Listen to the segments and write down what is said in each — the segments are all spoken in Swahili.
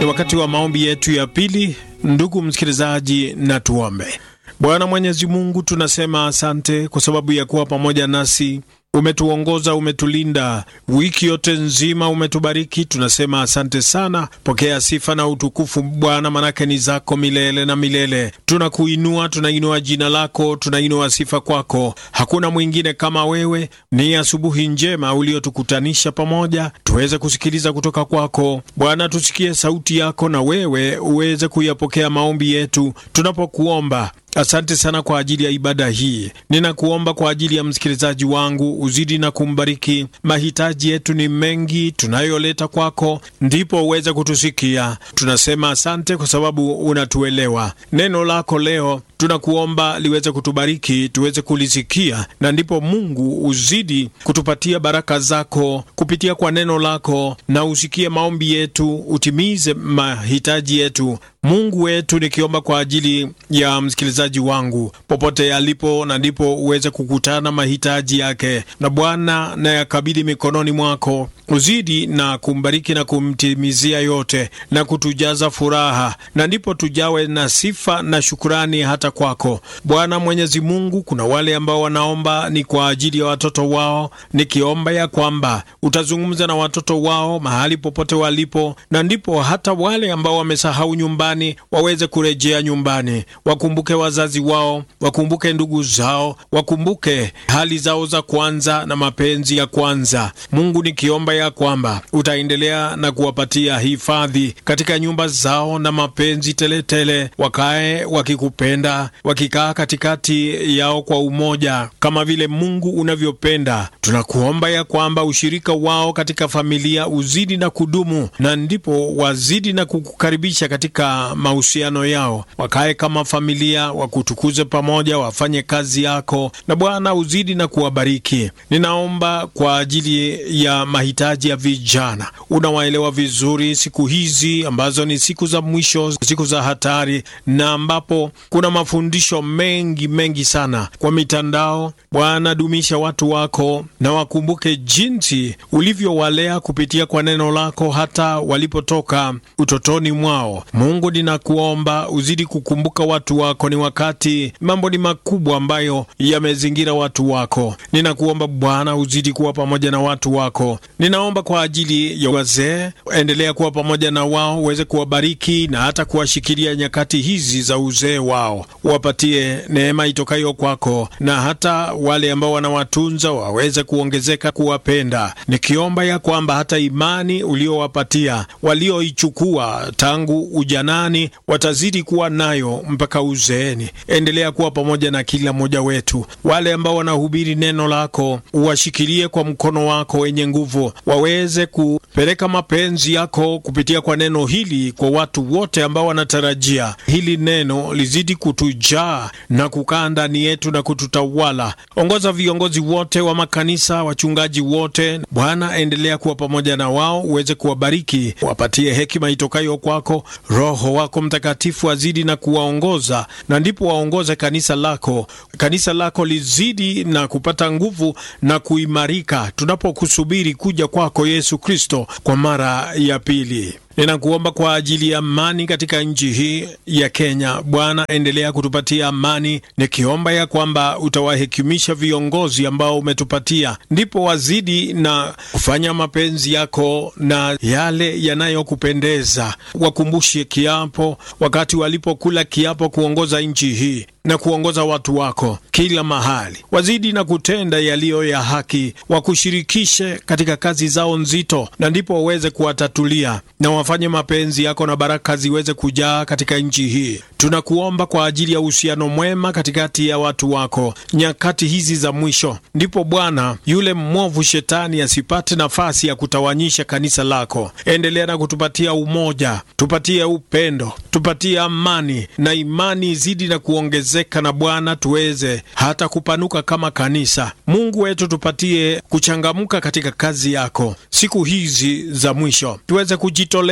Ni wakati wa maombi yetu ya pili, ndugu msikilizaji, na tuombe. Bwana Mwenyezi Mungu, tunasema asante kwa sababu ya kuwa pamoja nasi umetuongoza umetulinda wiki yote nzima, umetubariki. Tunasema asante sana. Pokea sifa na utukufu Bwana, manake ni zako milele na milele. Tunakuinua, tunainua jina lako, tunainua sifa kwako. Hakuna mwingine kama wewe. Ni asubuhi njema uliotukutanisha pamoja tuweze kusikiliza kutoka kwako Bwana. Tusikie sauti yako na wewe uweze kuyapokea maombi yetu tunapokuomba. Asante sana kwa ajili ya ibada hii. Ninakuomba kwa ajili ya msikilizaji wangu, uzidi na kumbariki. Mahitaji yetu ni mengi tunayoleta kwako, ndipo uweze kutusikia. Tunasema asante kwa sababu unatuelewa. Neno lako leo tunakuomba liweze kutubariki, tuweze kulisikia, na ndipo Mungu uzidi kutupatia baraka zako kupitia kwa neno lako, na usikie maombi yetu, utimize mahitaji yetu. Mungu wetu, nikiomba kwa ajili ya msikilizaji wangu popote alipo, na ndipo uweze kukutana mahitaji yake, na Bwana na yakabidhi mikononi mwako, uzidi na kumbariki na kumtimizia yote na kutujaza furaha, na ndipo tujawe na sifa na shukurani hata kwako Bwana Mwenyezi Mungu. Kuna wale ambao wanaomba ni kwa ajili ya watoto wao, nikiomba ya kwamba utazungumza na watoto wao mahali popote walipo, na ndipo hata wale ambao wamesahau nyumbani waweze kurejea nyumbani, wakumbuke wazazi wao, wakumbuke ndugu zao, wakumbuke hali zao za kwanza na mapenzi ya kwanza. Mungu, nikiomba ya kwamba utaendelea na kuwapatia hifadhi katika nyumba zao na mapenzi teletele tele, wakae wakikupenda wakikaa katikati yao kwa umoja kama vile Mungu unavyopenda. Tunakuomba ya kwamba ushirika wao katika familia uzidi na kudumu, na ndipo wazidi na kukukaribisha katika mahusiano yao, wakae kama familia, wakutukuze pamoja, wafanye kazi yako, na Bwana uzidi na kuwabariki. Ninaomba kwa ajili ya mahitaji ya vijana, unawaelewa vizuri siku hizi ambazo ni siku za mwisho, siku za hatari, na ambapo kuna mafundisho mengi mengi sana kwa mitandao. Bwana, dumisha watu wako na wakumbuke jinsi ulivyowalea kupitia kwa neno lako hata walipotoka utotoni mwao. Mungu, ninakuomba uzidi kukumbuka watu wako. Ni wakati mambo ni makubwa ambayo yamezingira watu wako. Ninakuomba Bwana uzidi kuwa pamoja na watu wako. Ninaomba kwa ajili ya wazee, endelea kuwa pamoja na wao, uweze kuwabariki na hata kuwashikilia nyakati hizi za uzee wao, wapatie neema itokayo kwako, na hata wale ambao wanawatunza waweze kuongezeka kuwapenda, nikiomba ya kwamba hata imani uliowapatia walioichukua tangu ujanani watazidi kuwa nayo mpaka uzeeni. Endelea kuwa pamoja na kila mmoja wetu. Wale ambao wanahubiri neno lako uwashikilie kwa mkono wako wenye nguvu, waweze kupeleka mapenzi yako kupitia kwa neno hili kwa watu wote ambao wanatarajia hili neno lizidi kutujaa na kukaa ndani yetu na kututawala. Ongoza viongozi wote wa makanisa, wachungaji wote, Bwana, endelea kuwa pamoja na wao, uweze kuwabariki, wapatie hekima itokayo kwako. Roho wako Mtakatifu azidi na kuwaongoza, na ndipo waongoze kanisa lako, kanisa lako lizidi na kupata nguvu na kuimarika, tunapokusubiri kuja kwako Yesu Kristo kwa mara ya pili. Ninakuomba kwa ajili ya amani katika nchi hii ya Kenya. Bwana, endelea kutupatia amani, nikiomba ya kwamba utawahekimisha viongozi ambao umetupatia, ndipo wazidi na kufanya mapenzi yako na yale yanayokupendeza. Wakumbushe kiapo, wakati walipokula kiapo kuongoza nchi hii na kuongoza watu wako kila mahali, wazidi na kutenda yaliyo ya haki, wakushirikishe katika kazi zao nzito, na ndipo waweze kuwatatulia na wafanye mapenzi yako na baraka ziweze kujaa katika nchi hii. Tunakuomba kwa ajili ya uhusiano mwema katikati ya watu wako nyakati hizi za mwisho, ndipo Bwana yule mwovu shetani asipate nafasi ya kutawanyisha kanisa lako. Endelea na kutupatia umoja, tupatie upendo, tupatie amani na imani izidi na kuongezeka, na Bwana tuweze hata kupanuka kama kanisa. Mungu wetu, tupatie kuchangamka katika kazi yako siku hizi za mwisho, tuweze kujitolea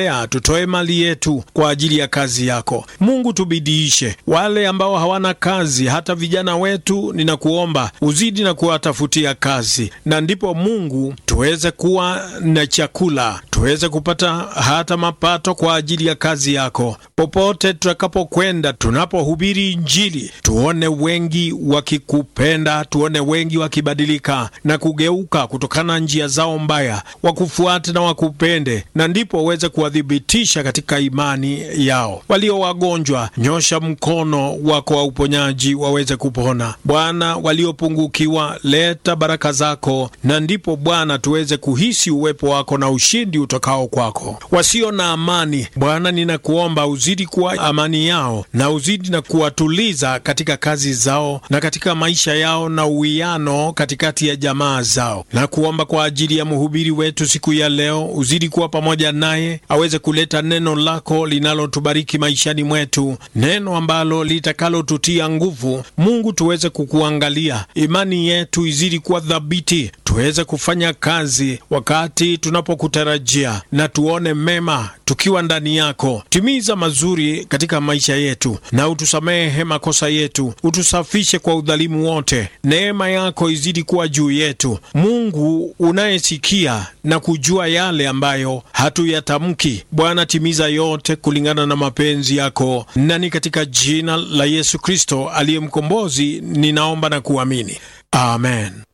kujitolea, tutoe mali yetu kwa ajili ya kazi yako. Mungu, tubidiishe wale ambao hawana kazi, hata vijana wetu, ninakuomba uzidi na kuwatafutia kazi, na ndipo Mungu tuweze kuwa na chakula, tuweze kupata hata mapato kwa ajili ya kazi yako. Popote tutakapokwenda, tunapohubiri Injili, tuone wengi wakikupenda, tuone wengi wakibadilika na kugeuka kutokana na njia zao mbaya, wakufuate na wakupende, na ndipo uweze kuwathibitisha katika imani yao. Walio wagonjwa, nyosha mkono wako wa uponyaji waweze kupona. Bwana, waliopungukiwa, leta baraka zako, na ndipo Bwana tuweze kuhisi uwepo wako na ushindi utokao kwako. Wasio na amani, Bwana, ninakuomba uzidi kuwa amani yao na uzidi na kuwatuliza katika kazi zao na katika maisha yao na uwiano katikati ya jamaa zao, na kuomba kwa ajili ya mhubiri wetu siku ya leo, uzidi kuwa pamoja naye, aweze kuleta neno lako linalotubariki maishani mwetu, neno ambalo litakalotutia nguvu. Mungu, tuweze kukuangalia, imani yetu izidi kuwa thabiti, tuweze kufanya kazi wakati tunapokutarajia, na tuone mema tukiwa ndani yako. Timiza mazuri katika maisha yetu, na utusamehe makosa yetu, utusafishe kwa udhalimu wote. Neema yako izidi kuwa juu yetu, Mungu unayesikia na kujua yale ambayo hatuyatamki. Bwana, timiza yote kulingana na mapenzi yako, na ni katika jina la Yesu Kristo aliye mkombozi ninaomba na kuamini, amen.